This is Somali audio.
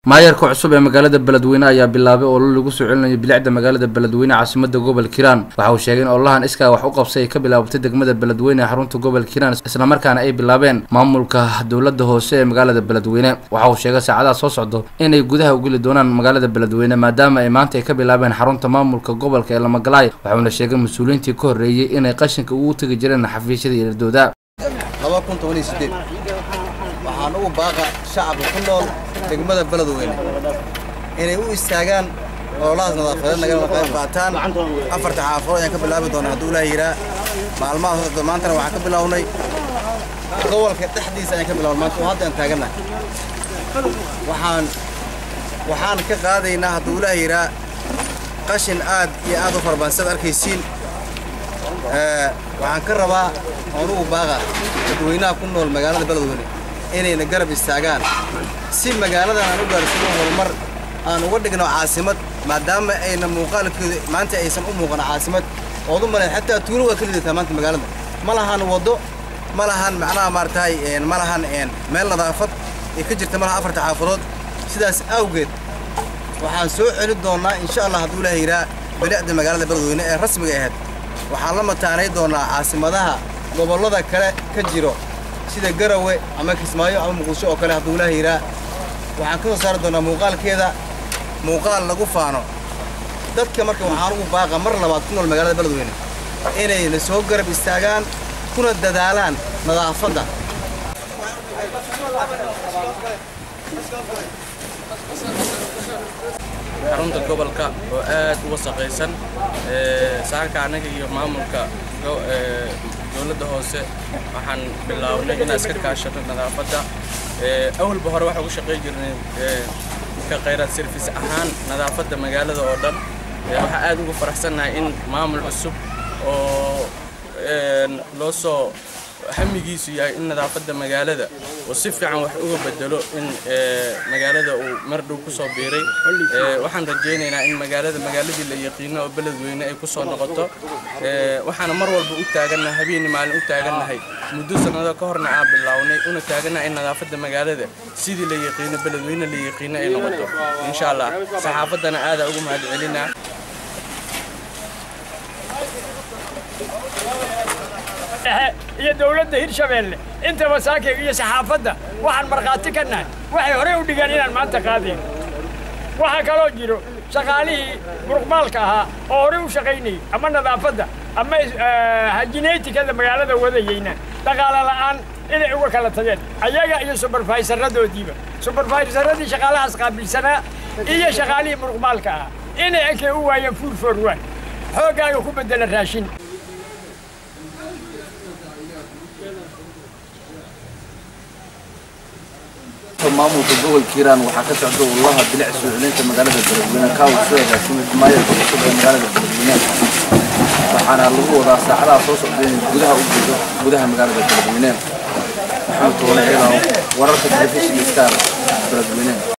maayarka cusub ee magaalada beledweyne ayaa bilaabay oo lagu soo celinayo bilicda magaalada beledweyne caasimada gobolka hiiraan waxa uu sheegay in ololahan iskaa wax u qabsay ay ka bilaabatay degmada beledweyne ee xarunta gobolka hiiraan islamarkaana ay bilaabeen maamulka dowlada hoose ee magaalada beledweyne waxa uu sheegay saacadaha soo socdo inay gudaha u geli doonaan magaalada beledweyne maadaama ay maanta ay ka bilaabeen xarunta maamulka gobolka ee lamagalaay waxauna sheegay mas-uuliyiintii ka horreeyey inay qashinka ugu tegi jireen xafiisyada iladooda waxaan ugu baaqa shacabka ku nool degmada beledweyne inay u istaagaan ololahaas nadaafadeed nagala qayb qaataan afarta xaafadood ayaan ka bilaabi doonaa hadduu ilaah yiraa maalmaha socda maantana waxaan ka bilownay gobolka dhexdiisa ayaan ka bilownay maanta oo hadda aan taagannahay waxaan waxaan ka qaadaynaa hadduu ilaah yiraa qashin aad iyo aad u farabadan sidaad arkaysiin waxaan ka rabaa oon ugu baaqa dadweynaha ku nool magaalada beledweyne inayna garab istaagaan si magaaladan aan u gaarsiino horumar aan uga dhigno caasimad maadaama ayna muuqaalkeedu maanta aysan u muuqan caasimad ood u malayn xataa tuulo waa ka lidataa maanta magaalada ma lahan waddo ma lahan macnaha maaratahay ma lahan meel nadaafad ee ka jirta malaha afarta xaafadood sidaas awgeed waxaan soo celin doonnaa insha allah hadduu ilaah yiraa bilicda magaalada beledweyne ee rasmiga ahayd waxaan la mataanay doonnaa caasimadaha gobollada kale ka jiro sida garawe ama kismaayo ama muqdisho oo kale hadduu ilaah yiraa waxaan ka soo saari doonnaa muuqaalkeeda muuqaal lagu faano dadka marka waxaan ugu baaqa mar labaad ku nool magaalada beledweyne inayna soo garab istaagaan kuna dadaalaan nadaafadda xarunta gobolka oo aad u wasaqaysan saanka annaga iyo maamulka dowladda hoose waxaan bilownay inaan iska kaashano nadaafadda awalba hore waxaan ugu shaqayn jirnay ka khayraad service ahaan nadaafadda magaalada oo dhan waxaa aad ugu faraxsannahay in maamul cusub oo loo soo hamigiisu yahay in nadaafadda magaalada uu si fiican wax uga bedelo in magaalada uu mar dhow ku soo biiray waxaan rajaynaynaa in magaalada magaaladii la yaqiino oo beledweyne ay ku soo noqoto waxaana mar walba u taagannahay habeenii maalin u taagannahay muddo sannado ka horna aan bilownay una taagannahay in nadaafadda magaalada sidii la yaqiino beledweyne la yaqiino ay noqoto insha allah saxaafaddana aadaa ugu mahad celinaa iyo dawladda hirshabeelle intaba saakiga iyo saxaafadda waxaan markhaati ka nahay waxay horey u dhigeen inaan maanta qaadayn waxaa kaloo jiro shaqaalihii muruqmaalka ahaa oo horey u shaqaynayay ama nadaafadda ama hajinaytikada magaalada wadayeyna dhaqaale la'aan inay uga kala tageen ayaga iyo subarfaysaradoodiiba subarfaysaradii shaqaalahaas qaabilsanaa iyo shaqaalihii muruqmaalka ahaa inay ekay u waayeen fuul forwaan xooggaaga ku beddela raashin maamulka gobolka hiiraan waxaa ka socda ololaha bilic soo celinta magaalada beledweyne kaa uu soo agaasimay maayarka cusub ee magaalada beledweyne waxaana lagu wadaa saacadaha soo socda inay gudaha u jeedo gudaha magaalada beledweyne maxamed toole ciidan wararka telefishinka star beledweyne